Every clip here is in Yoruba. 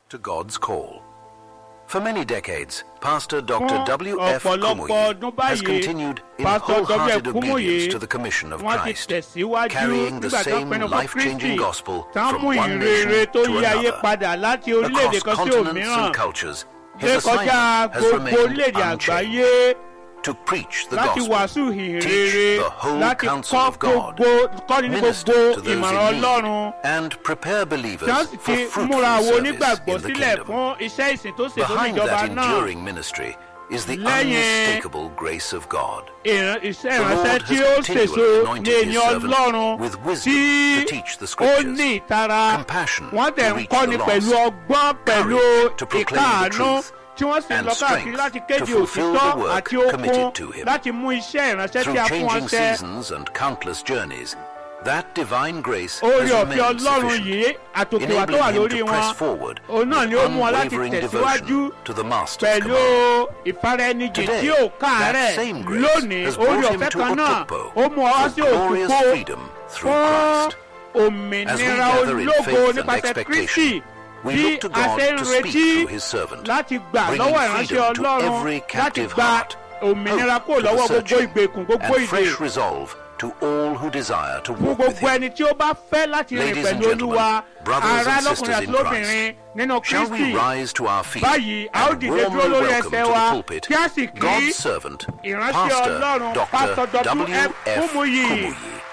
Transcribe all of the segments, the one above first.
to God's call. For many decades, Pastor Dr. Fún W.F. ọ̀pọ̀lọpọ̀ Kumuyi ọdún has báyìí, continued in Pastor wholehearted W.F. Kumuyi, obedience to the commission of wọ́n ti Christ, tẹ̀síwájú carrying the nígbà tó same pinnu fún life-changing Kristi gospel tá ń from mú one ìrere nation tó to yí ayé another. padà láti orílẹ̀-èdè Across kan sí continents òmíràn and cultures, dé his kọjá assignment has gbogbo remained orílẹ̀-èdè unchanged. àgbáyé To preach the láti gospel, wàásù ìhìn teach rere the whole láti counsel kọ́ of God, gbogbo kọ́ni ní minister gbogbo to those ìmọ̀ràn in Ọlọ́run need, and prepare believers tí wọ́n sì for ti fruitful múra àwọn service onígbàgbọ́ in the sílẹ̀ kingdom. fún iṣẹ́ ìsìn tó ṣètò Behind níjọba that náà enduring ministry is the Lẹ́yìn- unmistakable grace of God. ìran- iṣẹ́ The Lord ìránṣẹ́ has tí ó continually ṣèso ní anointed his ènìyàn servant Ọlọ́run with wisdom tí to teach the ó scriptures, ní ìtara compassion wọ́n tẹ̀ to ń reach kọ́ni the pẹ̀lú lost, ọgbọ́n pẹ̀lú courage to proclaim the ìkáàánú truth, tí wọ́n sì ń and lọ káàkiri strength láti to kéde fulfill òtítọ́ the work àti okun committed to him. láti mú iṣẹ́ ìránṣẹ́ Through tí a fún wọn changing ṣẹ. seasons and countless journeys, that divine grace orí has ọ̀fẹ́ remained Ọlọ́run sufficient, yìí àtòkèwà tó enabling wà him lórí to press wọn forward òun náà with ni ó mú wọn láti unwavering tẹ̀síwájú devotion to the Master's pẹ̀lú command. ìfaraẹnijì Today, tí ò káàárẹ̀ that same grace lónìí has orí brought him ọ̀fẹ́ to kan náà Otukpo ó mú ọ wá sí for glorious òkùnkó freedom through fún Christ. As we òmìnira gather in ológo faith and nípasẹ̀ Kristi expectation, we bí look to a God ṣe ń to speak retí through His servant, láti gbà bringing lọ́wọ́ ìránṣẹ́ freedom to Ọlọ́run every láti captive gba heart, òmìnira hope kúrò to the lọ́wọ́ gbogbo searching, ìgbèkùn gbogbo and ìdè fresh resolve to all who desire to fún walk with gbogbo Him. ẹni tí ó bá fẹ́ láti rìn Ladies and pẹ̀lú gentlemen, Olúwa brothers ará and lọ́kùnrin sisters àti in lóbìnrin nínú Shall we Kristi rise to our feet báyìí a ó and dìde dúró warmly lórí welcome ẹsẹ̀ to wa the pulpit kí a sì kí God's servant, ìránṣẹ́ Pastor Ọlọ́run Dr. Pastor W.F. W.F. Kumuyi. Kumuyi.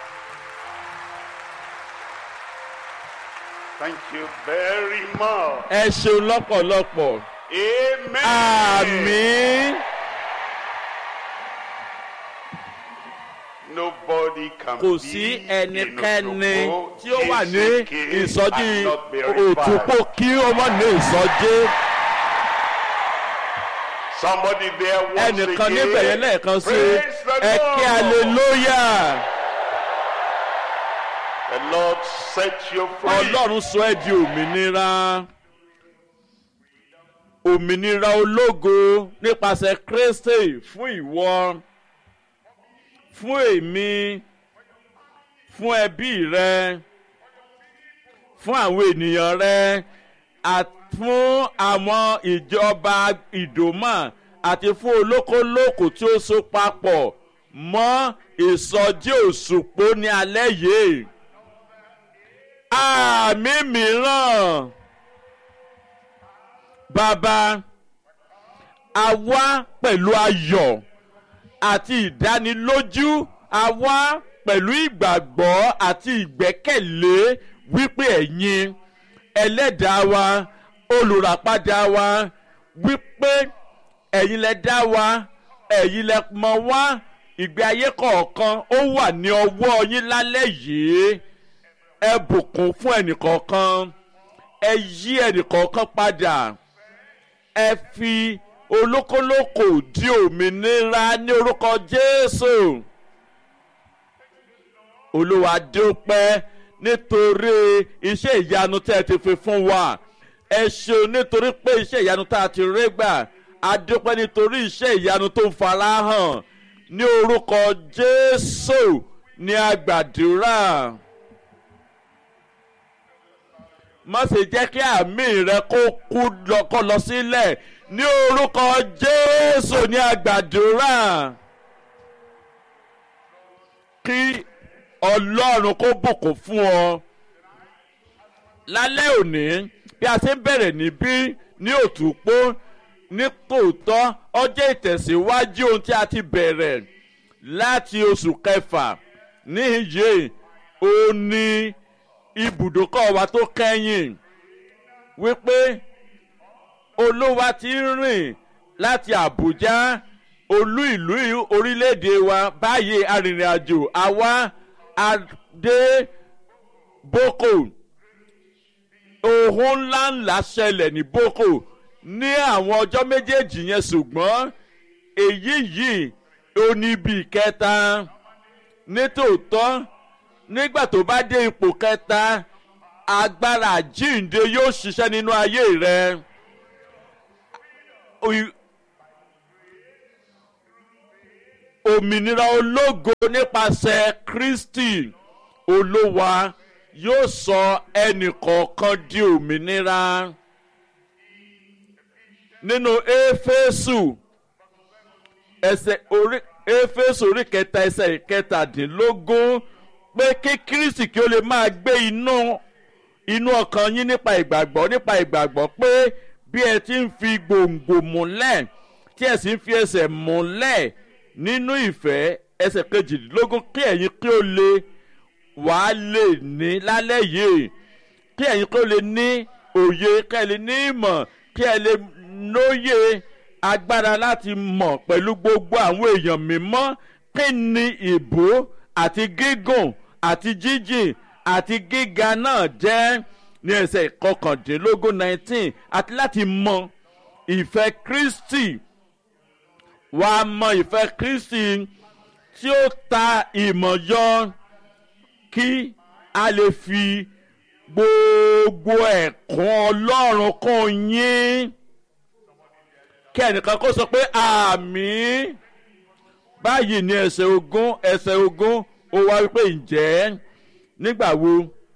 Thank you very much. ẹ ṣeun lọ́pọ̀lọpọ̀ Amen. àmín Nobody can kò be sí in ẹnikẹ́ni Otukpo, tí ó wà ní Isike, ìsọjí and not be òtúpó revived. kí ó mọ̀ ní ìsọjí Somebody there once ẹnìkan again. níbẹ̀ yẹn lẹ́ẹ̀kan sí Praise the ẹ kí Lord. aleluya The Lord set you free. ọlọ́run sọ ẹ́ di òmìnira òmìnira ológo nípasẹ̀ Kristi fún ìwọ fún èmi fún ẹbí rẹ fún àwọn ènìyàn rẹ àti fún àwọn ìjọba ìdòmà àti fún olókolókò tí ó so papọ̀ mọ́ ìsọjí òṣùpó ní alẹ́ yìí àmì mìíràn bàbá a wá pẹ̀lú ayọ̀ àti ìdánilójú a wá pẹ̀lú ìgbàgbọ́ àti ìgbẹ́kẹ̀lé wípé ẹ̀yin ẹlẹ́dàá wa olùràpadà wa wípé ẹ̀yin lẹ dá wa ẹ̀yin lẹ mọ̀ wá ìgbé ayé kọ̀ọ̀kan ó wà ní ọwọ́ yín lálẹ́ yìí ẹ bùkún fún ẹnìkọ̀ọ̀kan ẹ yí ẹnìkọ̀ọ̀kan padà ẹ fi olókolókò di òmìnira ní orúkọ Jésù Olúwa dúpẹ́ nítorí iṣẹ́ ìyanu tẹ́ ẹ ti fi fún wa ẹ ṣeun nítorí pé iṣẹ́ ìyanu tá a ti rí gbà a dúpẹ́ nítorí iṣẹ́ ìyanu tó ń farahàn ní orúkọ Jésù ní agbàdúrà má ṣe jẹ́ kí àmì rẹ kó kú lọ kó lọ sílẹ̀ ní orúkọ Jésù ní agbàdúrà kí Ọlọ́run kó bùkún fún ọ lálẹ́ òní bí a ṣe ń bẹ̀rẹ̀ níbí ní òtúpó ní tòótọ́ ọjọ́ ìtẹ̀síwájú ohun tí a ti bẹ̀rẹ̀ láti oṣù kẹfà níyì ó ní ibùdókọ̀ wa tó kẹ́yìn wípé olúwa ti ń rìn láti Àbújá olú ìlú orílẹ̀-èdè wa báyìí arìnrìn-àjò àwa adé Boko ohun ńláńlá ṣẹlẹ̀ ní Boko ní àwọn ọjọ́ méjèèjì yẹn ṣùgbọ́n èyí yìí ó ní ibi kẹta nítòótọ́ nígbà tó bá dé ipò kẹta agbára àjíǹde yóò ṣiṣẹ́ nínú ayé rẹ. òmìnira ológo nípasẹ̀ Kristi olówa yóò sọ ẹnì kọ̀ọ̀kan di òmìnira nínú éfésù ẹsẹ̀ orí éfésù orí kẹta ẹsẹ̀ ìkẹtàdínlógún pé kí kristi kí ó lè máa gbé inú inú ọkàn yín nípa ìgbàgbọ́ nípa ìgbàgbọ́ pé bí ẹ ti ń fi gbòǹgbò múlẹ̀ tí ẹ sì ń fi ẹsẹ̀ múlẹ̀ nínú ìfẹ́ ẹsẹ̀ kejìdínlógún kí ẹ̀yin kí ó lè wàá lè ní lálẹ́ yìí kí ẹ̀yin kí ó lè ní òye kí ẹ lè ní ìmọ̀ kí ẹ lè lóye agbára láti mọ̀ pẹ̀lú gbogbo àwọn èèyàn mímọ́ kí ni ìbò àti gígùn àti jíjìn àti gíga náà jẹ́ ní ẹsẹ̀ kọkàndínlógún nineteen àti láti mọ ìfẹ́ kristi wàá mọ ìfẹ́ kristi tí ó ta ìmọ̀ yọ kí a lè fi gbogbo ẹ̀kún ọlọ́run kún yín kí ẹnìkan kó sọ pé àmì báyìí ní ẹsẹ̀ ogún ẹsẹ̀ ogún ó wá wípé ǹjẹ́ nígbà wo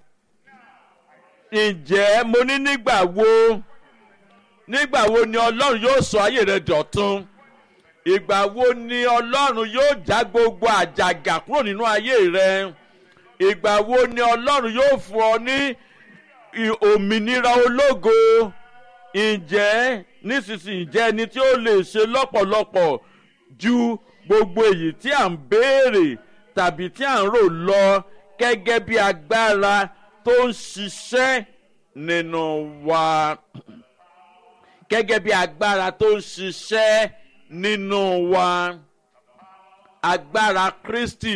ǹjẹ́ mo ní nígbà wo nígbà wo ni ọlọ́run yóò sọ ayé rẹ dọ̀tun ìgbà wo ni ọlọ́run yóò já gbogbo àjàgà kúrò nínú ayé rẹ ìgbà wo ni ọlọ́run yóò fún ọ ní òmìnira ológo ǹjẹ́ nísinsìnyí jẹ́ ẹni tí ó lè ṣe lọ́pọ̀lọpọ̀ ju gbogbo èyí tí à ń béèrè tàbí tí à ń rò lọ gẹ́gẹ́ bí agbára tó ń ṣiṣẹ́ nínú wa gẹ́gẹ́ bí agbára tó ń ṣiṣẹ́ nínú wa agbára kristi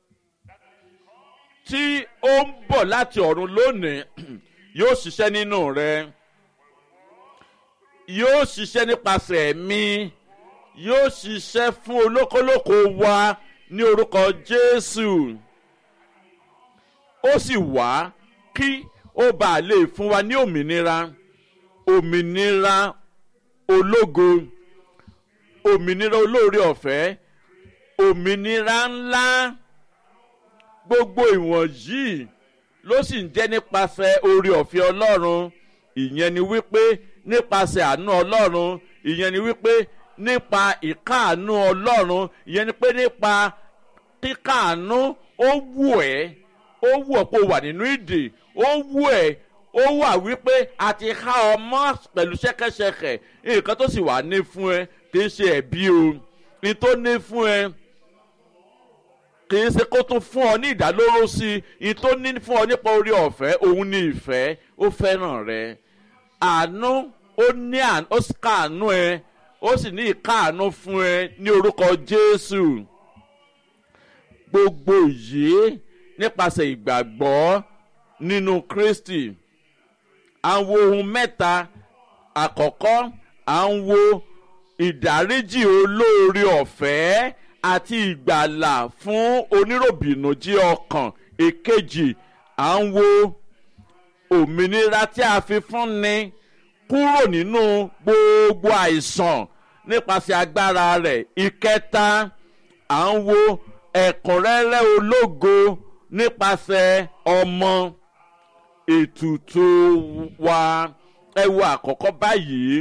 tí ó ń bọ̀ láti ọ̀run lónìí yóò ṣiṣẹ́ nínú rẹ yóò ṣiṣẹ́ nípasẹ̀ mi yóò ṣiṣẹ́ fún olókolóko wa ní orúkọ jésù ó sì wá kí ó bá lè fún wa ní òmìnira òmìnira ológo òmìnira olóore ọ̀fẹ́ òmìnira ńlá gbogbo ìwọ̀nyí ló sì ń jẹ́ nípasẹ̀ oore ọ̀fẹ́ ọlọ́run ìyẹn ni wípé nípasẹ̀ àánú ọlọ́run ìyẹn ni wípé nípa ìkáàánú ọlọ́run ìyẹn ni pé nípa kíkáàánú ó wù ẹ́ ó wù ọ́ pé o wà nínú ìdè ó wù ẹ́ ó wà wípé a ti há ọmọ pẹ̀lú ṣẹ́kẹ́ṣẹkẹ̀ nǹkan tó sì wà ní fún ẹ kì í ṣe ẹ̀bí o ní tó ní fún ẹ kì í ṣe kó tún fún ọ ní ìdálóró sí i ní tó ní fún ọ nípa orí ọ̀fẹ́ òun ní ìfẹ́ ó fẹ́ràn rẹ àánú ó ní ó káàánú ẹ ó sì ní ìkáàánú fún ẹ ní orúkọ jésù gbogbo yìí nípasẹ̀ ìgbàgbọ́ nínú kristi à ń wo ohun mẹ́ta àkọ́kọ́ à ń wo ìdáríjì olóore ọ̀fẹ́ àti ìgbàlà fún oníròbìnújí ọkàn èkejì à ń wo òmìnira tí a fi fún ni kúrò nínú gbogbo àìsàn nípasẹ̀ agbára rẹ̀ ìkẹta à ń wo ẹ̀kúnrẹ́rẹ́ ológo nípasẹ̀ ọmọ ètùtù wa ẹ wo àkọ́kọ́ báyìí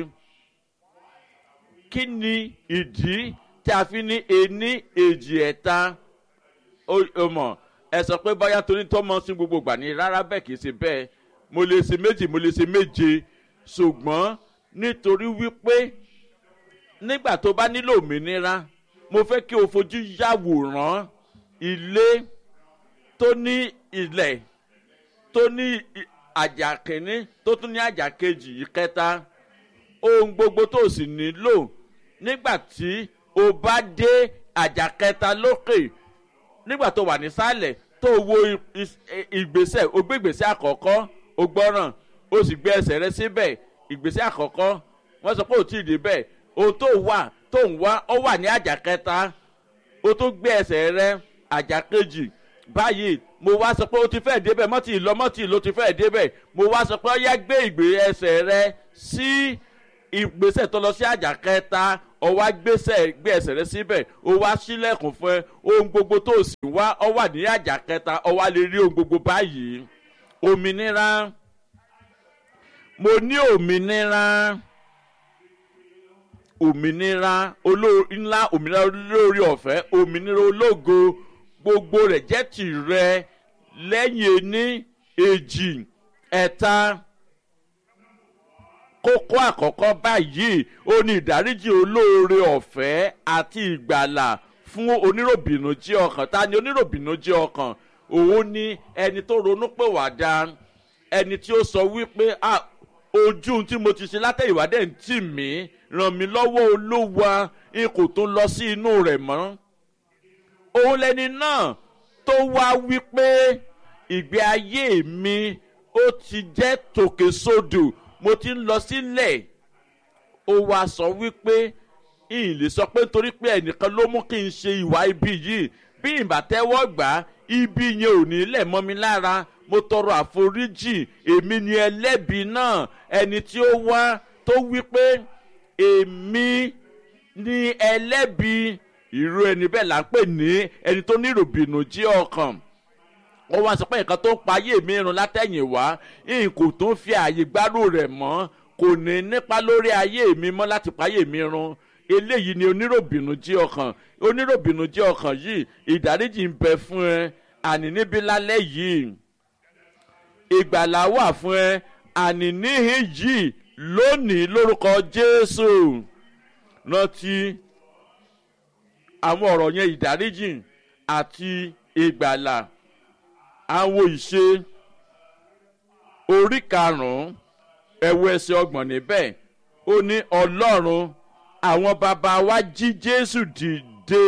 kí ni ìdí tí a fi ní ení èjì ẹ̀ta ó mọ̀ ẹ sọ pé báyà torí tó mọ sí gbogbo ìgbà ní rárá bẹ́ẹ̀ kì í ṣe bẹ́ẹ̀ mo lè ṣe méjì mo lè ṣe méje ṣùgbọ́n nítorí wípé nígbà tó bá nílò òmìnira mo fẹ́ kí o fojú yàwòrán ilé tó ní ilẹ̀ tó ní àjà kìíní tó tún ní àjà kejì ìkẹta ohun gbogbo tó sì nílò nígbà tí o bá dé àjà kẹta lókè nígbà tó wà nísàlẹ̀ tó wo ìgbésẹ̀ o gbé ìgbésẹ̀ àkọ́kọ́ o gbọ́ràn o sì gbé ẹsẹ̀ rẹ síbẹ̀ ìgbésẹ̀ àkọ́kọ́ wọ́n sọ pé ò tí ì dé bẹ́ẹ̀ ohun tó wà tó ń wá ọ wà ní àjà kẹta o tó gbé ẹsẹ̀ rẹ àjà kejì báyìí mo wá sọ pé o ti fẹ́ débẹ̀ mọ́tì lọ mọ́tì ló ti fẹ́ débẹ̀ mo wá sọ pé ọ yá gbé ìgbé ẹsẹ̀ rẹ sí ìgbésẹ̀ tó lọ sí àjà kẹta ọ wá gbésẹ̀ gbé ẹsẹ̀ rẹ síbẹ̀ o wá sílẹ̀kùn fún ẹ ohun gbogbo tó sì wá ọ wà ní àjà kẹta ọ wá lè rí ohun gbogbo báyìí òmìnira mo ní òmìnira òmìnira olórí ńlá òmìnira olórí ọ̀fẹ́ òmìnira ológo gbogbo rẹ̀ jẹ́ tìrẹ lẹ́yìn ení èjì ẹ̀ta kókó àkọ́kọ́ báyìí ó ní ìdáríjì olóore ọ̀fẹ́ àti ìgbàlà fún oníròbìnújẹ́ ọkàn ta ni oníròbìnújẹ́ ọkàn òun ni ẹni tó ronú pé wà dá ẹni tí ó sọ wípé ah ojú tí mo ti ṣe látẹ̀yìnwá dẹ̀ ń tì mí ràn mí lọ́wọ́ olúwa n kò tó lọ sí inú rẹ̀ mọ́ òun lẹni náà tó wá wípé ìgbé ayé mi ó ti jẹ́ tòkè sódò mo ti ń lọ sílẹ̀ ó wá sọ wípé ìyìn lè sọ pé nítorí pé ẹnìkan ló mú kí n ṣe ìwà ibi yìí bí ìbátẹ́wọ́ gbà á ibi yẹn ò ní lẹ̀ mọ́ mi lára mo tọrọ àforíjì èmi ni ẹlẹ́bi náà ẹni tí ó wá tó wípé èmi ni ẹlẹ́bi irú ẹni bẹ́ẹ̀ là ń pè ní ẹni tó ní ìròbìnújí ọkàn wọ́n wá sọ pé nǹkan tó ń payé mi run látẹ̀yìnwá n kò tó ń fi ààyè gbádùn rẹ̀ mọ́ kò ní nípa lórí ayé mi mọ́ láti payé mi run eléyìí ni oníròbìnújí ọkàn oníròbìnújí ọkàn yìí ìdáríjì ń bẹ fún ẹ àní níbí lálẹ́ yìí ìgbàlá wà fún ẹ àní níhìn yìí lónìí lórúkọ jésù rántí àwọn ọ̀rọ̀ yẹn ìdáríjì àti ìgbàlà àwọn ìṣe orí karùn-ún ẹ̀wù ẹsẹ̀ ọgbọ̀n níbẹ̀ ó ní ọlọ́run àwọn bàbá wa jí jésù dìde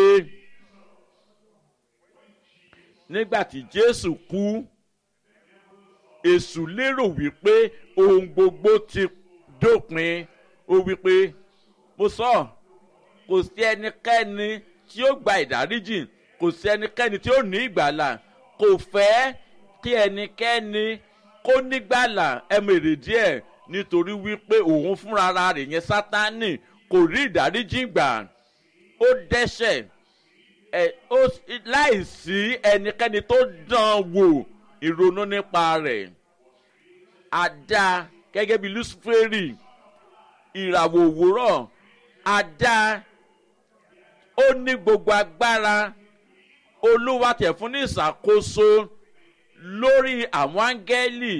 nígbà tí jésù kú èṣù lérò wípé ohun gbogbo ti dópin ó wípé mo sọ kò sí ẹnikẹ́ni tí ó gba ìdáríjì kò sí ẹnikẹ́ni tí ó ní ìgbàlà kò fẹ́ kí ẹnikẹ́ni kó nígbàlà ẹmọ èrè díẹ̀ nítorí wípé òun fúnra rẹ̀ yẹn sátánì kò rí ìdáríjì gbà ó dẹ́sẹ̀ ẹ ó láìsí ẹnikẹ́ni tó dán wò ìrònú nípa rẹ̀ àdá gẹ́gẹ́ bí luciferi ìràwọ̀ òwúrọ̀ àdá ó ní gbogbo agbára olúwa tẹ̀ fún ní ìṣàkóso lórí àwọn áńgẹ́lì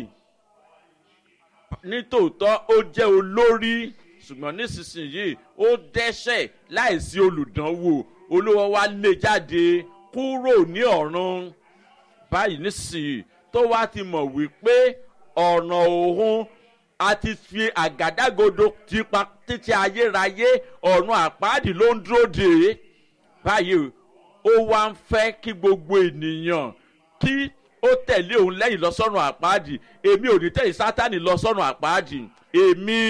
nítòótọ́ ó jẹ́ olórí ṣùgbọ́n nísinsìnyí ó dẹ́sẹ̀ láìsí olùdánwò olúwa wa lè jáde kúrò ní ọ̀run báyìí nísinsìnyí tó wá ti mọ̀ wípé ọ̀nà òun a ti fi àgádágodo tipa títí ayérayé ọ̀run àpáàdì ló ń dúró dè é báyìí ó wá ń fẹ́ kí gbogbo ènìyàn kí ó tẹ̀lé òun lẹ́yìn lọ́sọ̀rùn àpáàdì èmi ò ní tẹ̀lé sátani lọ́sọ̀rùn àpáàdì èmi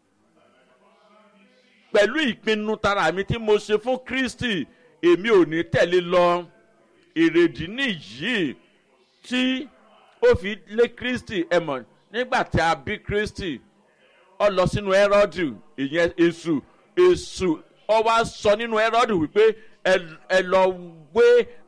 pẹ̀lú ìpinnu tara mi tí mo ṣe fún kristi èmi ò ní tẹ̀lé lọ èrèdí nìyí tí ó fi lé kristi ẹ̀mọ̀ nígbà tí a bí kristi ọ lọ sínú ẹrọ́dù ìyẹn èṣù èṣù ọ wá sọ nínú ẹrọ́dù wípé ẹ lọ gbé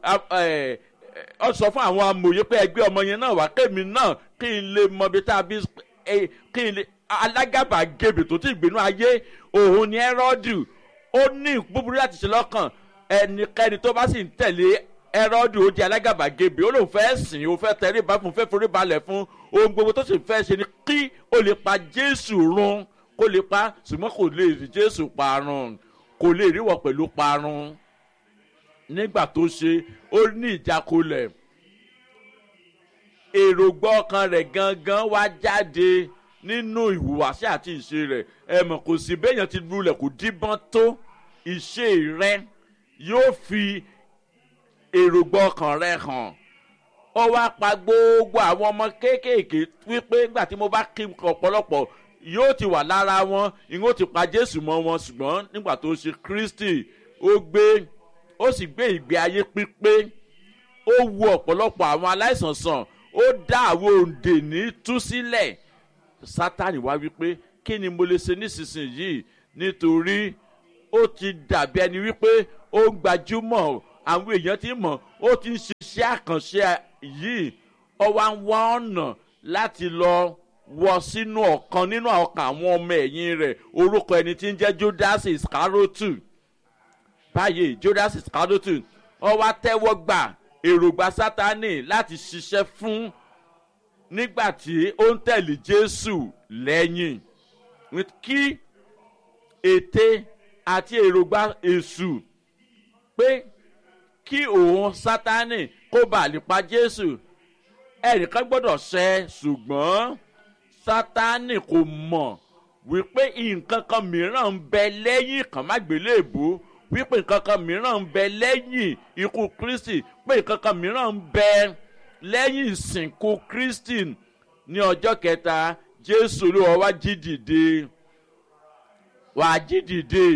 ọ sọ fún àwọn amòye pé ẹgbẹ́ ọmọ yẹn náà wá kémi náà kí n lè mọ bí tá a bí kí n lè alágàbàgebè tó ti gbénú ayé òun ni ẹrọ́dù ó ní búburú láti ṣe lọ́kàn ẹnikẹ́ni tó bá sì ń tẹ̀lé ẹrọ́dù ó di alágàbàgebè ó lóun fẹ́ sìn ó fẹ́ tẹ̀lé ìbá fún fẹ́ forí balẹ̀ fún ohun gbogbo tó sì fẹ́ ṣe ni kí ó lè pa jésù run kó lè pa ṣùgbọ́n kò lè rí jésù parun kò lè ríwọ̀ pẹ̀lú parun nígbà tó ṣe ó ní ìjákulẹ̀ èrògbọ́ ọkàn rẹ̀ gangan wá jáde nínú ìhùwàsí àti ìṣe rẹ̀ ẹ mọ̀ kò sí béèyàn ti lulẹ̀ kò díbọ́n tó ìṣe rẹ̀ yóò fi èrògbọ́ ọkàn rẹ̀ hàn ó wá pa gbogbo àwọn ọmọ kéékèèké wípé nígbà tí mo bá kí ọ̀pọ̀lọpọ̀ yóò ti wà lára wọn ìwọ́n ti pa jésù mọ́ wọn ṣùgbọ́n nígbà tó ṣe kristi ó gbé ó sì gbé ìgbé ayé pípé ó wo ọ̀pọ̀lọpọ̀ àwọn aláìsàn sàn ó dá àwọn òǹdè ní tú sílẹ̀ sátani wá wípé kí ni mo lè ṣe nísinsìnyí nítorí ó ti dàbí ẹni wípé ó ń gbajúmọ̀ àwọn èèyàn ti mọ̀ ó ti ń ṣiṣẹ́ àkànṣe yìí ó wá ń wá ọ̀nà láti lọ wọ sínú ọ̀kan nínú ọkàn àwọn ọmọ ẹ̀yìn rẹ̀ orúkọ ẹni tí ń jẹ́ judas iscarotu báyìí judas iscarotu ó wá tẹ́wọ́ gbà èròǹgbà sátani láti ṣiṣẹ́ fún nígbà tí ó ń tẹ̀lé jésù lẹ́yìn kí ète àti èròǹgbà èṣù pé kí òun sátani kó bàa lè pa jésù ẹnìkan gbọ́dọ̀ ṣẹ ṣùgbọ́n sátani kò mọ̀ wípé nǹkan kan mìíràn ń bẹ lẹ́yìn ìkànmágbélébùú wípé nǹkan kan mìíràn ń bẹ lẹ́yìn ikú kristi pé nǹkan kan mìíràn ń bẹ lẹ́yìn ìsìnkú kristi ní ọjọ́ kẹta jésù olúwa wá jí dìde wá jí dìde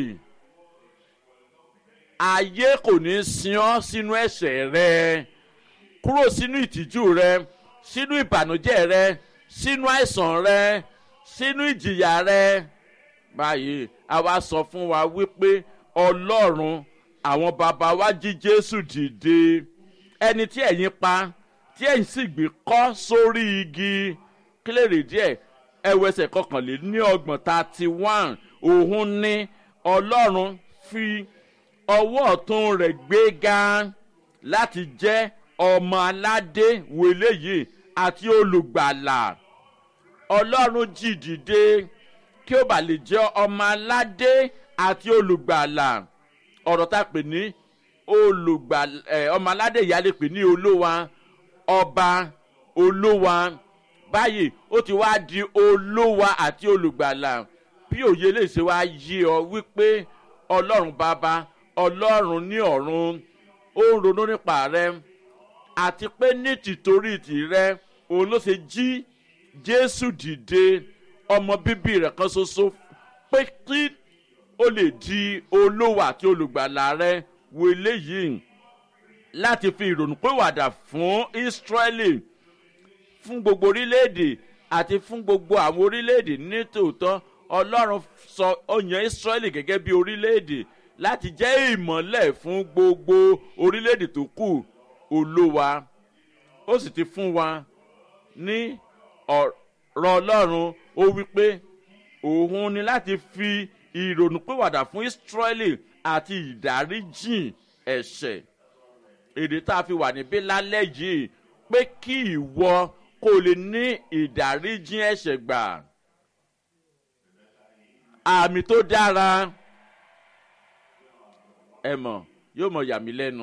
ayé kò ní sin ọ́ sínú ẹ̀ṣẹ̀ rẹ kúrò sínú ìtìjú rẹ sínú ìbànújẹ́ rẹ sínú àìsàn rẹ sínú ìjìyà rẹ báyìí a wá sọ fún wa wípé ọlọ́run àwọn bàbá wa jí jésù dìde ẹni tí ẹ̀yin pa tí ẹ̀yin sì gbé kọ́ sórí igi kílèrè díẹ̀ ẹwẹsẹ̀ kọkànléní ọgbọ̀n thirty one òun ní ọlọ́run fi ọwọ́ ọ̀tún rẹ̀ gbé ga láti jẹ́ ọmọ aládé wèlé yìí àti olùgbàlà ọlọ́run jí dìde kí ó bà lè jẹ́ ọmọ aládé àti olùgbàlà ọ̀rọ̀ tá a pè ní olùgbàlà ẹ̀ ọmọ aládé ìyá lè pè ní olówa ọba olówa báyìí ó ti wá di olówa àti olùgbàlà bí òye lè ṣe wá yí ọ wípé ọlọ́run bàbá ọlọ́run ní ọ̀run ó ń ronú nípa rẹ àti pé ní tìtorí tìrẹ òun ló ṣe jí jésù dìde ọmọ bíbí rẹ kan ṣoṣo pé kí ó lè di olówó àti olùgbàlà rẹ wo eléyìí láti fi ìrònú pé wàdà fún ísírẹ́lì fún gbogbo orílẹ̀-èdè àti fún gbogbo àwọn orílẹ̀-èdè ní tòótọ́ ọlọ́run sọ ọyàn ísírẹ́lì gẹ́gẹ́ bí orílẹ̀-èdè láti jẹ́ ìmọ̀lẹ̀ fún gbogbo orílẹ̀-èdè tó kù olówa ó sì ti fún wa ní ọ̀rọ̀ ọlọ́run ó wí pé òun ni láti fi ìrònúpìwàdà fún ísírẹ́lì àti ìdáríjìn ẹ̀ṣẹ̀ èdè tá a fi wà níbí lálẹ́ yìí pé kí ìwọ kó lè ní ìdáríjìn ẹ̀ṣẹ̀ gbà àmì tó dára ẹ mọ̀ yóò mọ̀ yà mí lẹ́nu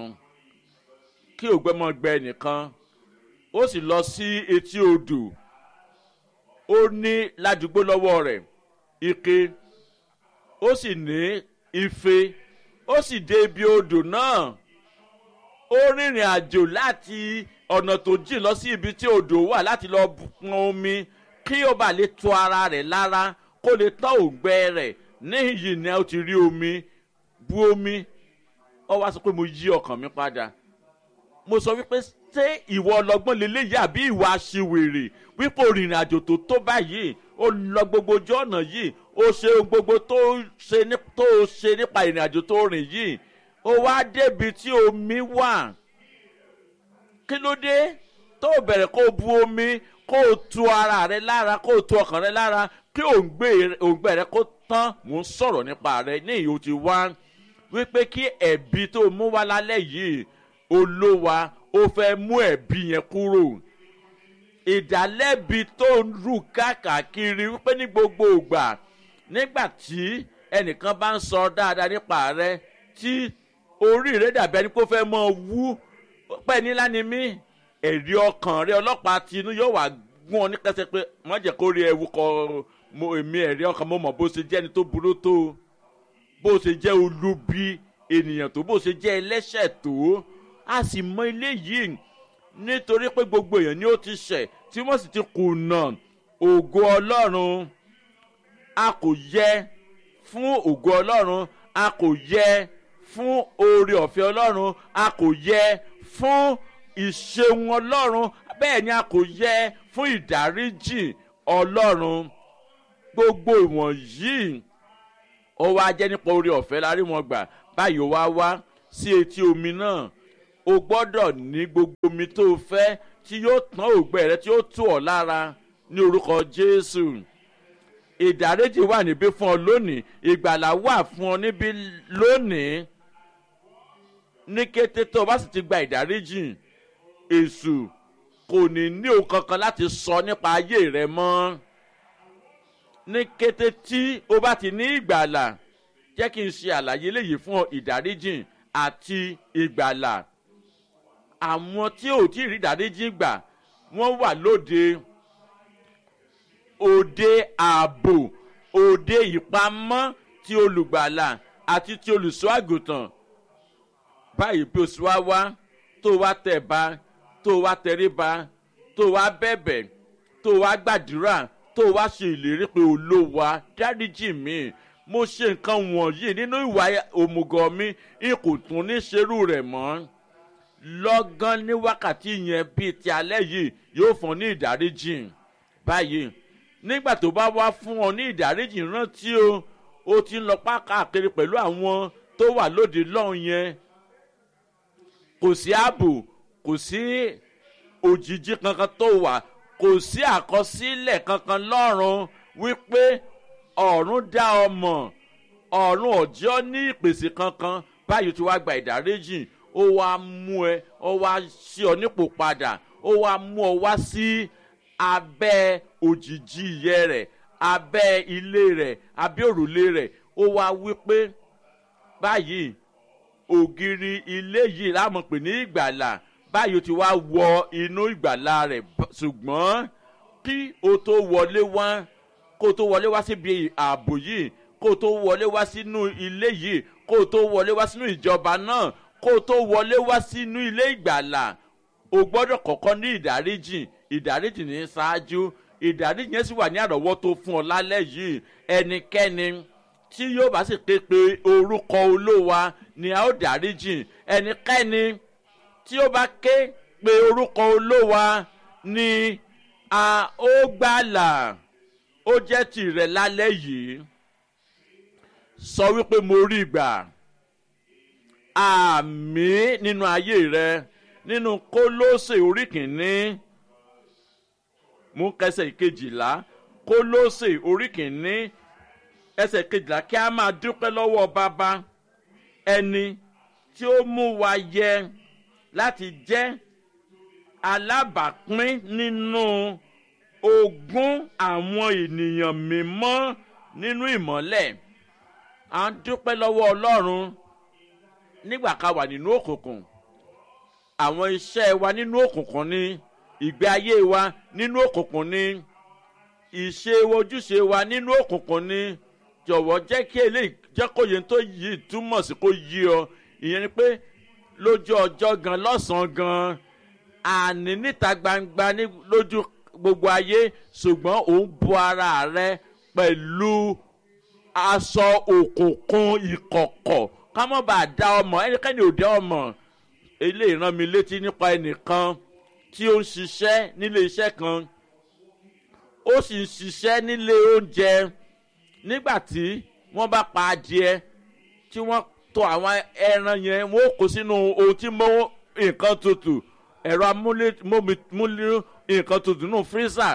kí ògbẹ́ mọ̀ gbẹ nìkan ó sì lọ sí etí odò ó ní ládùúgbò lọ́wọ́ rẹ̀ ike ó sì ní ife ó sì dé ibi odò náà ó rìnrìn àjò láti ọ̀nà tó jìn lọ sí ibi tí odò wà láti lọ pọn omi kí ó bá lè tu ara rẹ̀ lára kó lè tán òǹgbẹ rẹ̀ níhìn ni ó ti rí omi bu omi ọ wá sọ pé mo yí ọkàn mi padà mo sọ wípé ṣé ìwọ ọlọgbọ́n lélẹ́yìí àbí ìwà aṣiwèrè wípé òrìnrìn àjò tó tó báyìí ó lọ gbogbo ojú ọ̀nà yìí ó ṣe ohun gbogbo tó ṣe nípa ìrìn àjò tó rìn yìí ó wá débi tí omi wà kí ló dé tó bẹ̀rẹ̀ kó bu omi kó o tu ara rẹ lára kó o tu ọkàn rẹ lára kí òǹgbẹ rẹ kó tán mò ń sọ̀rọ̀ nípa rẹ ní ìhò ti wá wípé kí ẹ̀bí tó mú wá lálẹ́ yìí olówa ó fẹ́ mú ẹ̀bí yẹn kúrò ìdálẹ́bi tó ń rù káàkiri wípé ní gbogbo ìgbà nígbà tí ẹnìkan bá ń sọ dáadáa nípa rẹ tí orí rẹ dàbí ẹni pé ó fẹ́ mọ wú pẹ́ nílá ni mí ẹ̀rí ọkàn rẹ ọlọ́pàá tinú yóò wá gún ọ ní kẹsẹ̀ pé wọ́n jẹ́ kó rí ẹwu kọ èmi ẹ̀rí ọkàn mo mọ̀ bó ṣe jẹ́ ẹni tó burú tó bó ṣe jẹ́ olubi ènìyàn tó bó ṣe jẹ́ ẹlẹ́ṣẹ̀ tó a sì mọ ilé yìí nítorí pé gbogbo èèyàn ni ó ti ṣẹ̀ tí wọ́n sì ti kùnà ògo ọlọ́run a kò yẹ fún ògo ọlọ́run a kò yẹ fún oore ọ̀fẹ́ ọlọ́run a kò yẹ fún ìṣeun ọlọ́run bẹ́ẹ̀ ni a kò yẹ fún ìdáríjì ọlọ́run gbogbo ìwọ̀nyí ó wá jẹ́ nípa oore ọ̀fẹ́ la rí wọn gbà báyìí ó wá wá sí etí omi náà o gbọ́dọ̀ ní gbogbo omi tó o fẹ́ tí yóò tán ògbẹ́ rẹ tí yóò tù ọ́ lára ní orúkọ jésù ìdáríjì wà níbí fún ọ lónìí ìgbàlà wà fún ọ níbí lónìí ní kété tó o bá sì ti gba ìdáríjì èṣù kò ní ní ohun kankan láti sọ nípa ayé rẹ mọ́ ní kété tí o bá ti ní ìgbàlà jẹ́ kí n ṣe àlàyé léyìí fún ọ ìdáríjì àti ìgbàlà àwọn tí ò tí ì rí ìdáríjì gbà wọ́n wà lóde òde ààbò òde ìpamọ́ ti olùgbàlà àti ti olùṣọ́ àgùntàn báyìí bí o sì wá wá tó wá tẹ̀ bá tó wá tẹríba tó wá bẹ̀bẹ̀ tó wá gbàdúrà tó wá ṣe ìlérí pé olówó dáríjì mi mo ṣe nǹkan wọ̀nyí nínú ìwà òmùgọ̀ mi n kò tún ní ṣerú rẹ̀ mọ́ lọ́gán ní wákàtí yẹn bíi ti alẹ́ yìí yóò fún ọ ní ìdáríjì báyìí nígbà tó bá wá fún ọ ní ìdáríjì rántí o ó ti ń lọ pákàkiri pẹ̀lú àwọn tó wà lóde lọ́hùn yẹn kò sí ààbò kò sí òjijì kankan tó wà kò sí àkọsílẹ̀ kankan lọ́rùn wípé ọ̀run dá ọ mọ̀ ọ̀run ọ̀jọ́ ní ìpèsè kankan báyìí tí wàá gba ìdáríjì ó wá mú ẹ ó wá sí ọ nípò padà ó wá mú ọ wá sí abẹ́ òjijì ìyẹ́ rẹ̀ abẹ́ ilé rẹ̀ abẹ́ òrùlé rẹ̀ ó wá wí pé báyìí ògiri ilé yìí láàmú pè ní ìgbàlà báyìí ó ti wá wọ inú ìgbàlà rẹ̀ ṣùgbọ́n kí o tó wọlé wá kó o tó wọlé wá síbi ààbò yìí kó o tó wọlé wá sínú ilé yìí kó o tó wọlé wá sínú ìjọba náà kó o tó wọlé wá sínú ilé ìgbàlà o gbọ́dọ̀ kọ́kọ́ ní ìdáríjì ìdáríjì ní ṣáájú ìdáríjì yẹn sì wà ní àrọ́wọ́tó fún ọ lálẹ́ yìí ẹnikẹ́ni tí yóò bá sì ké pe orúkọ olówa ni a ó dáríjì ẹnikẹ́ni tí ó bá ké pe orúkọ olówa ni a ó gbàlà ó jẹ́ tìrẹ lálẹ́ yìí sọ wípé mo rí gbà àmì nínú ayé rẹ nínú kólóṣè orí kìíní mú kẹsẹ̀ ìkejìlá kólóṣè orí kìíní ẹsẹ̀ kejìlá kí a máa dúpẹ́ lọ́wọ́ bàbá ẹni tí ó mú wa yẹ láti jẹ́ alábàápín nínú ogún àwọn ènìyàn mímọ́ nínú ìmọ́lẹ̀ à ń dúpẹ́ lọ́wọ́ ọlọ́run nígbà ká wà nínú òkùnkùn àwọn iṣẹ́ wa nínú òkùnkùn ni ìgbé ayé wa nínú òkùnkùn ni ìṣe ojúṣe wa nínú òkùnkùn ni jọ̀wọ́ jẹ́ kí eléyìí jẹ́ kó yẹn tó yí túmọ̀ sí kó yí ọ ìyẹn ni pé lójú ọjọ́ gan lọ́sàn-án gan àní níta gbangba ní lójú gbogbo ayé ṣùgbọ́n òun bu ara rẹ pẹ̀lú aṣọ òkùnkùn ìkọ̀kọ̀ ká mọ̀ bá da ọmọ ẹnikẹ́ni ò dá ọmọ eléyìí rán mi létí nípa ẹnìkan tí ó ń ṣiṣẹ́ nílé iṣẹ́ kan ó sì ń ṣiṣẹ́ nílé oúnjẹ nígbà tí wọ́n bá pa adìẹ tí wọ́n tọ àwọn ẹran yẹn wọ́n ó kó sínú ohun tí mọ́ nǹkan tutù ẹ̀rọ amúlé nǹkan tutù nù fírísà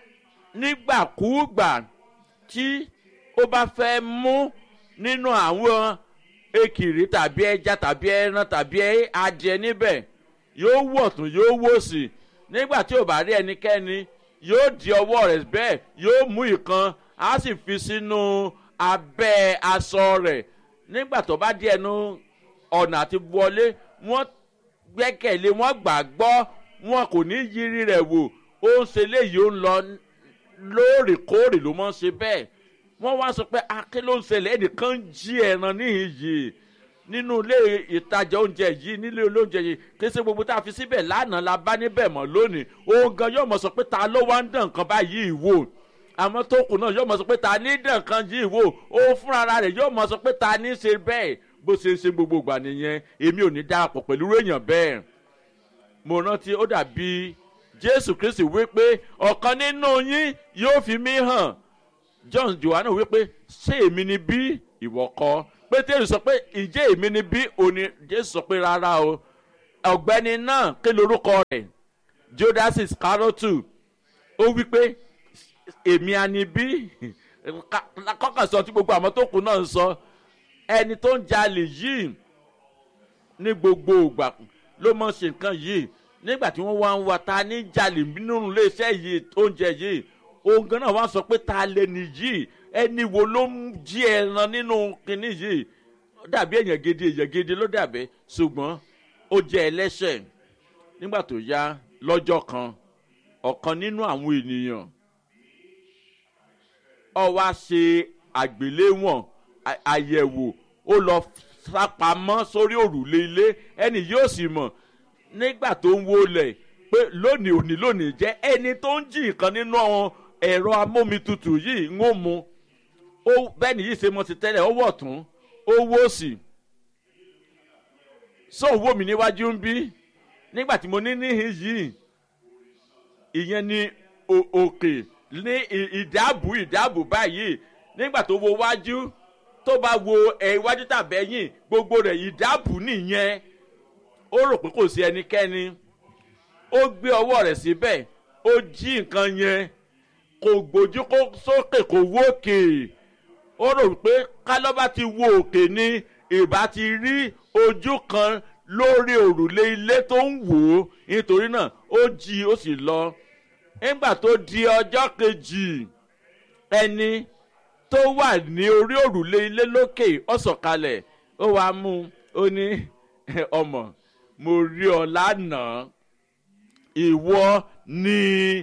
nígbàkúùgbà tí ó bá fẹ́ mú nínú àwọn ekiri tàbí ẹja tàbí ẹran tàbí adìẹ níbẹ̀ yóò wọ̀ tún yóò wò sí nígbà tí ò bá rí ẹnikẹ́ni yóò di ọwọ́ rẹ̀ bẹ́ẹ̀ yóò mú ìkan á sì fi sínú abẹ́ aṣọ rẹ̀ nígbà tó bá di ẹnu ọ̀nà àti wọlé wọ́n gbẹ́kẹ̀lé wọ́n gbàgbọ́ wọn kò ní yiri rẹ̀ wò ó ń ṣe léyìí ó ń lọ lóòrèkóòrè ló mọ̀ ń ṣe bẹ́ẹ̀ wọ́n wá sọ pé aké ló ń ṣẹlẹ̀ ẹnìkan ń jí ẹran níhìn yìí nínú ilé ìtajà oúnjẹ yìí nílé olóúnjẹ yìí kí ṣe gbogbo tá a fi síbẹ̀ lánàá la bá níbẹ̀ mọ́ lónìí òun gan yóò mọ̀ sọ pé ta ló wá ń dàn kan báyìí wò àmọ́ tó kù náà yóò mọ̀ sọ pé ta ní dàn kan yìí wò ó fúnra rẹ̀ yóò mọ̀ sọ pé ta ní ṣe bẹ́ẹ̀ bó ṣe ń ṣe gbogbo ìgbà nìyẹn èmi ò ní darapọ̀ pẹ̀lú èèyàn bẹ́ẹ̀ mo rántí ó dàbí jésù kristi wípé ọ̀kan nínú yín yóò fi mí hàn john johanna wípé ṣé èmi ni bí ìwọ kọ pétérù sọ pé ǹjẹ́ èmi ni bí òní jésù sọ pé rárá o ọ̀gbẹ́ni náà kí lorúkọ rẹ̀ judas iscariotu ó wípé èmi anibí kọ́kàn sọ tí gbogbo àwọn tó kù náà ń sọ ẹni tó ń jalè yìí ní gbogbo ìgbà ló mọ̀ ṣe nǹkan yìí nígbà tí wọ́n wá ń wa ta ní jalè nínú iléeṣẹ́ yìí oúnjẹ yìí ohun gan náà wá sọ pé ta lè nìyí ẹni wo ló ń jí ẹran nínú kinní yìí ó dàbí èèyàn gidi èèyàn gidi ló dàbí ṣùgbọ́n ó jẹ́ ẹlẹ́ṣẹ̀ nígbà tó yá lọ́jọ́ kan ọ̀kan nínú àwọn ènìyàn ọ wá ṣe àgbéléwọ̀n à- àyẹ̀wò ó lọ sápamọ́ sórí òrùlé ilé ẹni yóò sì mọ̀ nígbà tó ń wọlé pé lónìí òní lónìí jẹ́ ẹni tó ń jí nǹkan nínú àwọn ẹ̀rọ amómitutù yìí ń ó mu ó bẹ́ẹ̀ ni yìí ṣe mọ́ ti tẹ́lẹ̀ ó wọ̀ tún ó wò sí sóun wò mí níwájú ń bí nígbà tí mo ní níhìn yìí ìyẹn ni o- òkè ní ì- ìdáàbò ìdáàbò báyìí nígbà tó wo wájú tó bá wo ẹ iwájú tàbẹ́yìn gbogbo rẹ̀ ìdáàbò nìyẹn ó rò pé kò sí ẹnikẹ́ni ó gbé ọwọ́ rẹ̀ síbẹ̀ ó jí nǹkan yẹn kò gbójú kó sókè kò wókè ó rò pé kálọ́bà ti wo òkè ni ìbá ti rí ojú kan lórí òrùlé ilé tó ń wò ó nítorí náà ó jí ó sì lọ nígbà tó di ọjọ́ kejì ẹni tó wà ní orí òrùlé ilé lókè ọ̀sọ̀kalẹ̀ ó wàá mú un ó ní ọmọ mo rí ọ lánàá ìwọ ni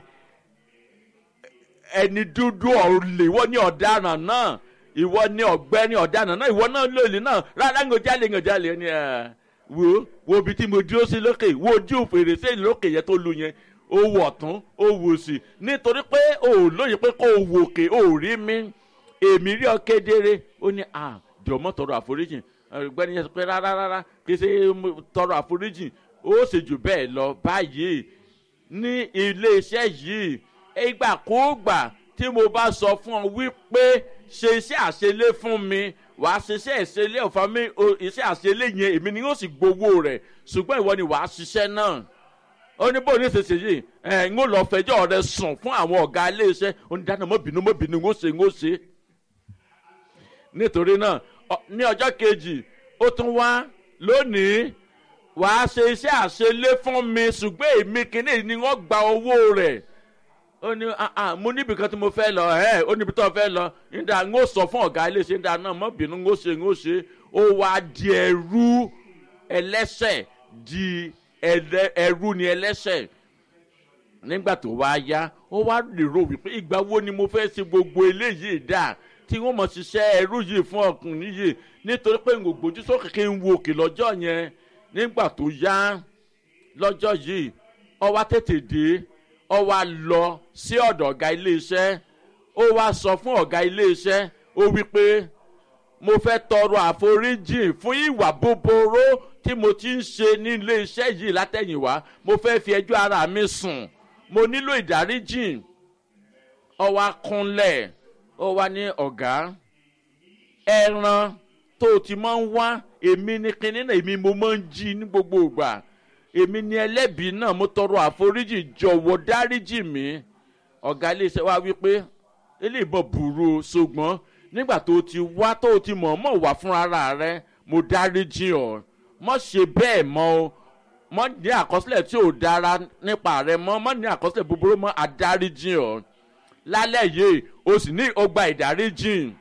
ẹni dúdú ọ̀lẹ̀ ìwọ ni ọ̀daràn náà ìwọ ni ọ̀gbẹ́ni ọ̀daràn náà ìwọ náà lòlì náà rárá ń gòjálè ń gòjálè ni ẹ̀ wo wo ibi tí mo dúró sí lókè wo ojú fèrèsé lókè yẹn tó lu yẹn ó wọ̀ tún ó wò sí nítorí pé o ò lóye pé kó o wòkè o ò rí mi èmi rí ọ kedere ó ní à jọ̀mọ́ tọrọ àforíjì ọ̀gbẹ́ni yẹn sọ pé rárá rárá kì í ṣe mo tọrọ àforíjì ó sì jù bẹ́ẹ̀ lọ báyìí ní iléeṣẹ́ yìí ìgbàkúùgbà tí mo bá sọ fún ọ wípé ṣe iṣẹ́ àṣelé fún mi wàá ṣiṣẹ́ ìṣelé ọ̀fà mi o- iṣẹ́ àṣelé yẹn èmi ni yóò sì gbowó rẹ̀ ṣùgbọ́n ìwọ ni wàá ṣiṣẹ́ náà ó ní bó ní ṣèṣe yìí ẹ̀ ń ó lọ fẹjọ́ rẹ sùn fún àwọn ọ̀gá iléeṣẹ́ ó ní dáná mọ́bìnú mọ́bìnú ń ó ṣe ń ó ṣe nítorí náà ọ- ní ọjọ́ kejì ó tún wá lónìí wàá ṣe iṣẹ́ àṣelé fún mi ṣùgbọ́n èmi kìíní ni wọ́n gba owó rẹ̀ ó ní "Ah, ah, mo níbi kan tí mo fẹ́ lọ ẹ̀ ó níbi tó fẹ́ lọ níta ń ó sọ fún ọ̀gá iléeṣẹ́ níta náà mọ́ bínú ń ó ṣe ń ó ṣe ó wá di ẹrú ẹlẹ́sẹ̀ di ẹlẹ́- ẹrú ni ẹlẹ́sẹ̀ nígbà tó wá yá ó wá lérò wípé ìgbà wo ni mo fẹ́ ṣe gbogbo eléyìí dà tí wọ́n mọ̀ ṣiṣẹ́ ẹrú yìí fún ọkùnrin yìí nítorí pé n kò gbójú sókè kí n wo òkè lọ́jọ́ yẹn nígbà tó yá lọ́jọ́ yìí ọ wá tètè dé ọ wá lọ sí ọ̀dọ̀ ọ̀gá iléeṣẹ́ ó wá sọ fún ọ̀gá iléeṣẹ́ ó wí pé mo fẹ́ tọrọ àforíjì fún ìwà búburú tí mo ti ń ṣe ní iléeṣẹ́ yìí látẹ̀yìnwá mo fẹ́ fi ẹjọ́ ara mi sùn mo nílò ìdáríjì ọ wá kúnlẹ̀ ó wá ní ọ̀gá ẹran tó o ti máa ń wá èmi ní kinní náà èmi mo máa ń jí ní gbogbo ìgbà èmi ní ẹlẹ́bi náà mo tọrọ àforíjì jọ̀wọ́ dáríjì mi ọ̀gá iléeṣẹ́ wa wí pé eléyìí bọ̀ burú o ṣùgbọ́n nígbà tó o ti wá tó o ti mọ̀ọ́mọ̀ wá fún ara rẹ mo dáríjì ọ́ mọ̀ ṣe bẹ́ẹ̀ mọ́ o mọ̀ ní àkọsílẹ̀ tí ò dára nípa rẹ mọ́ mọ̀ ní àkọsílẹ̀ búburú mọ́ adáríjì ọ́ lálẹ́ yìí o sì ní ọgbà ìdáríjì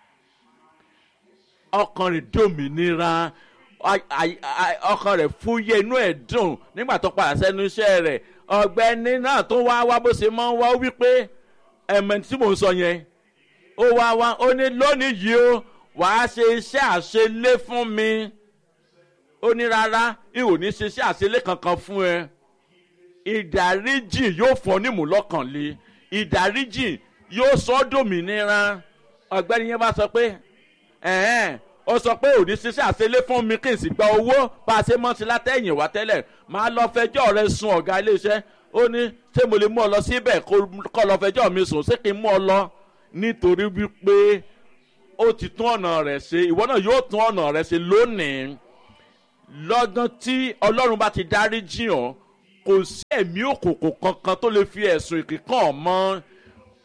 ọkàn rẹ̀ dòmìnira a- a- a- ọkàn rẹ̀ fúyẹ́ inú ẹ̀ dùn nígbà tó padà sẹ́nu iṣẹ́ rẹ̀ ọ̀gbẹ́ni náà tó wá wá bó ṣe máa ń wá ó wípé ẹ̀mẹ̀ tí mò ń sọ yẹn ó wá wá ó ní lónìí yìí ó wàá ṣe iṣẹ́ àṣelé fún mi ó ní rárá ìwò ní ṣe iṣẹ́ àṣelé kankan fún ẹ ìdáríjì yóò fọ́ nímú lọ́kànlé ìdáríjì yóò sọ ọ́ dòmìnira ọ̀gbẹ́ni yẹn bá sọ pé ẹ̀ẹ́n ó sọ pé òní ṣiṣẹ́ àṣelé fún mi kí n sì gba owó bá a ṣe mọ́ sí látẹ̀yìn wá tẹ́lẹ̀ máa lọ fẹjọ́ rẹ sun ọ̀gá iléeṣẹ́ ó ní ṣé mo lè mú ọ lọ síbẹ̀ kọ́ lọ fẹjọ́ mi sùn ṣé kí n mú ọ lọ nítorí wípé ó ti tún ọ̀nà rẹ̀ ṣe ìwọ náà yóò tún ọ̀nà rẹ̀ ṣe lónìí lọ́gán tí ọlọ́run bá ti dárí jìn ọ́ kò sí ẹ̀mí òkùnkùn kankan tó lè fi ẹ̀sùn ìkíkàn mọ́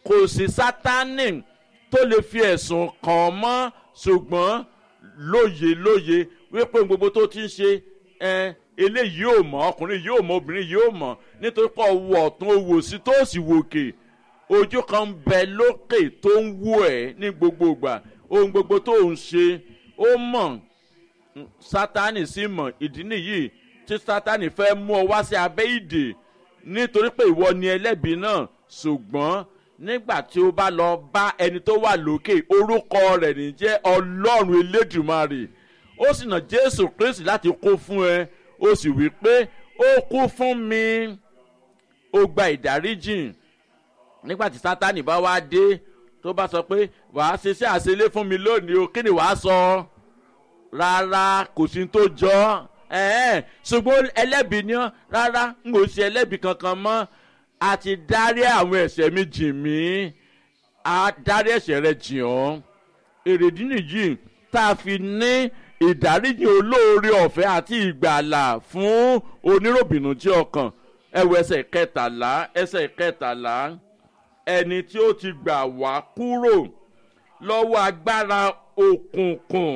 kò sí sátánì tó lè fi ẹ̀sùn kàn án mọ́ ṣùgbọ́n lóye lóye wípé gbogbo tó ti ń ṣe ẹ eléyìí yóò mọ ọkùnrin yóò mọ obìnrin yóò mọ nítorí pé ọwọ́ ọ̀tún owó sí tó sì wòkè ojú kan ń bẹ lókè tó ń wú ẹ ní gbogbo ìgbà ohun gbogbo tó ń ṣe ó mọ̀ sátánì sì mọ̀ ìdí nìyí tí sátánì fẹ́ mú ọ wá sí abẹ́ ìdè nítorí pé ìwọ ni ẹlẹ́bi náà ṣùgbọ́n nígbà tí ó bá lọ bá ẹni tó wà lókè orúkọ rẹ̀ ní jẹ́ ọlọ́run elédùmarè ó sì nà jésù kristi láti kó fún ẹ ó sì wí pé ó kú fún mi ó gba ìdáríjìn nígbà tí sátánì bá wá dé tó bá sọ pé wàá ṣiṣẹ́ àṣelé fún mi lónìí o kí ni wàá sọ rárá kò sí tó jọ ẹ̀ẹ́n ṣùgbọ́n ẹlẹ́bi ni ọ́ rárá n kò ṣe ẹlẹ́bi kankan mọ́ a ti dárí àwọn ẹ̀ṣẹ̀ mi jìn mí a dárí ẹ̀ṣẹ̀ rẹ jìn ọ́ èrèdí nìyí tá a fi ní ìdáríjì olóore ọ̀fẹ́ àti ìgbàlà fún oníròbìnújẹ́ ọkàn ẹwọ ẹsẹ̀ kẹtàlá ẹsẹ̀ kẹtàlá ẹni tí ó ti gbà wá kúrò lọ́wọ́ agbára òkùnkùn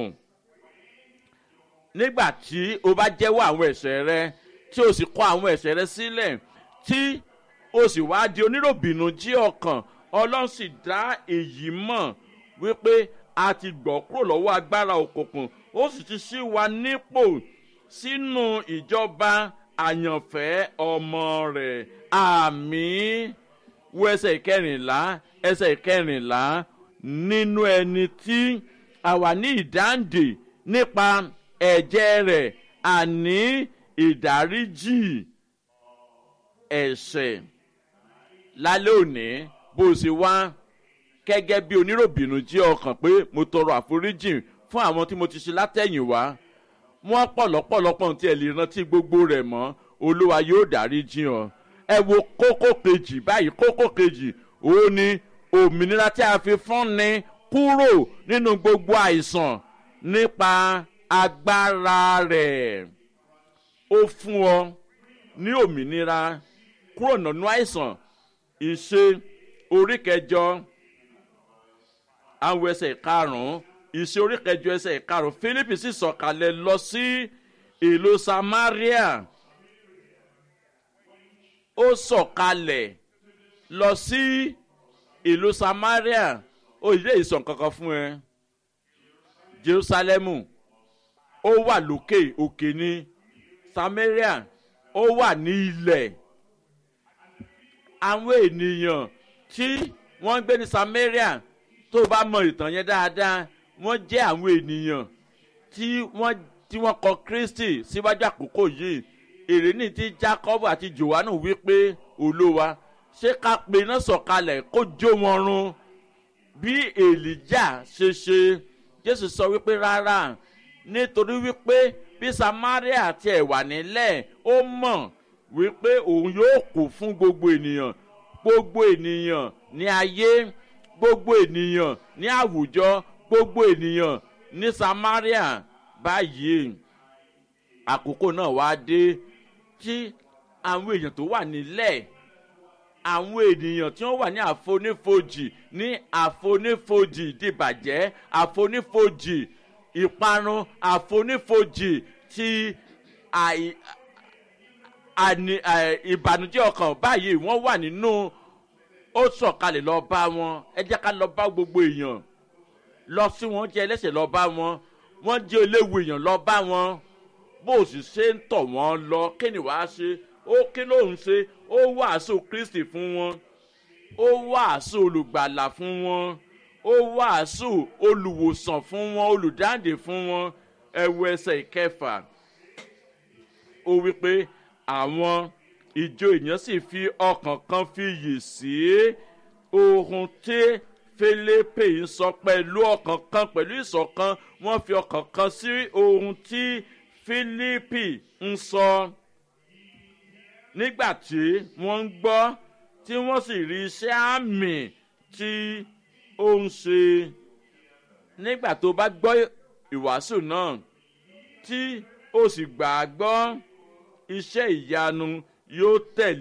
nígbà tí o bá jẹ́wọ́ àwọn ẹ̀ṣẹ̀ rẹ tí o sì kọ́ àwọn ẹ̀ṣẹ̀ rẹ sílẹ̀ tí o sì wá di oníròbìnújẹ́ ọkàn ọlọ́run sì dá èyí mọ̀ wípé a ti gbọ́ kúrò lọ́wọ́ agbára òkùnkùn ó sì ti ṣí wa nípò sínú ìjọba àyànfẹ́ ọmọ rẹ̀ àmì wo ẹsẹ̀ ìkẹrìnlá ẹsẹ̀ ìkẹrìnlá nínú ẹni tí àwa ní ìdáǹdè nípa ẹ̀jẹ̀ rẹ̀ àní ìdáríjì ẹ̀ṣẹ̀ lálẹ́ òní bó o ṣe wá gẹ́gẹ́ bí oníròbìnú jẹ́ ọkàn pé mo tọrọ àforíjì fún àwọn tí mo ti ṣe látẹ̀yìn wá wọ́n pọ̀lọ́pọ̀lọpọ̀ tí ẹ lè rántí gbogbo rẹ̀ mọ́ olúwa yóò dárí jìn ọ́ ẹ wo kókó kejì báyìí kókó kejì òun ni òmìnira tí a fi fún ni kúrò nínú gbogbo àìsàn nípa agbára rẹ̀ ó fún ọ ní òmìnira kúrò nínú àìsàn ìṣe orí kẹjọ àwọn ẹsẹ̀ karùn-ún ìṣe orí kẹjọ ẹsẹ̀ karùn-ún philippi sì sọ̀kalẹ̀ lọ sí ìlú samaria ó sọ̀kalẹ̀ lọ sí ìlú samaria ó yẹ ìsàn kankan fún ẹ jerusalemu ó wà lókè òkè ní samaria ó wà ní ilẹ̀ àwọn ènìyàn tí wọ́n ń gbé ní samaria tó o bá mọ ìtàn yẹn dáadáa wọ́n jẹ́ àwọn ènìyàn tí wọ́n tí wọ́n kọ kristi síwájú àkókò yìí èrè ní ti jacob àti johannu wípé olówa ṣé ká pe iná sọ̀kalẹ̀ kó jó wọn run bí èlìjà ṣe ṣe jésù sọ wípé rárá nítorí wípé bí samaria ti ẹ̀ wà nílẹ̀ ó mọ̀ wípé òun yóò kú fún gbogbo ènìyàn gbogbo ènìyàn ní ayé gbogbo ènìyàn ní àwùjọ gbogbo ènìyàn ní samaria báyìí àkókò náà wá dé tí àwọn èèyàn tó wà nílẹ̀ àwọn ènìyàn tí wọ́n wà ní àfonífojì ní àfonífojì dìbàjẹ́ àfonífojì ìparun àfonífojì ti àì àní ìbànújẹ́ ọkàn báyìí wọ́n wà nínú ó sọ̀kalẹ̀ lọ bá wọn ẹ jẹ́ ká lọ bá gbogbo èèyàn lọ sí wọn jẹ́ ẹlẹ́sẹ̀ lọ bá wọn wọ́n jẹ́ eléwu èèyàn lọ bá wọn bó o sì ṣe ń tọ̀ wọ́n lọ kí ni wàá ṣe ó kí ló ń ṣe ó wàásù kristi fún wọn ó wàásù olùgbàlà fún wọn ó wàásù olùwòsàn fún wọn olùdáǹdè fún wọn ẹwọ ẹsẹ ìkẹfà ó wí pé àwọn ìjọ èèyàn sì fi ọkàn kan fi yè sí ohun tí felipe ń sọ pẹ̀lú ọkàn kan pẹ̀lú ìṣọ̀kan wọ́n fi ọkàn kan sí ohun tí filipi ń sọ nígbà tí wọ́n ń gbọ́ tí wọ́n sì rí iṣẹ́ àmì tí ó ń ṣe nígbà tó bá gbọ́ ìwàásù náà tí ó sì gbà á gbọ́ iṣẹ́ ìyanu yóò tẹ̀lé.